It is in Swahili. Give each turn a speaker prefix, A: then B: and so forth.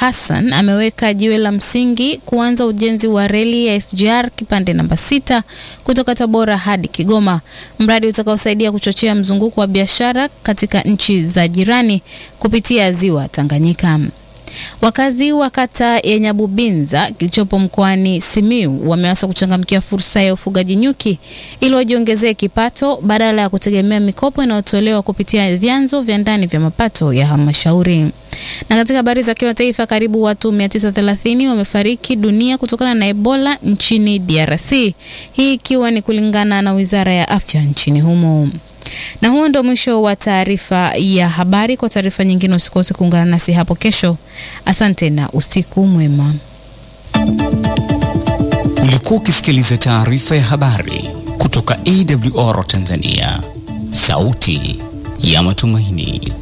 A: Hassan ameweka jiwe la msingi kuanza ujenzi wa reli ya SGR kipande namba sita kutoka Tabora hadi Kigoma, mradi utakaosaidia kuchochea mzunguko wa biashara katika nchi za jirani kupitia ziwa Tanganyika. Wakazi wa kata ya Nyabubinza kilichopo mkoani Simiyu wameanza kuchangamkia fursa ya ufugaji nyuki ili wajiongezee kipato badala ya kutegemea mikopo inayotolewa kupitia vyanzo vya ndani vya mapato ya halmashauri. Na katika habari za kimataifa, karibu watu 930 wamefariki dunia kutokana na Ebola nchini DRC, hii ikiwa ni kulingana na Wizara ya Afya nchini humo. Na huo ndio mwisho wa taarifa ya habari. Kwa taarifa nyingine usikose kuungana nasi hapo kesho. Asante na usiku mwema.
B: Ulikuwa ukisikiliza taarifa ya habari kutoka AWR Tanzania, sauti ya matumaini.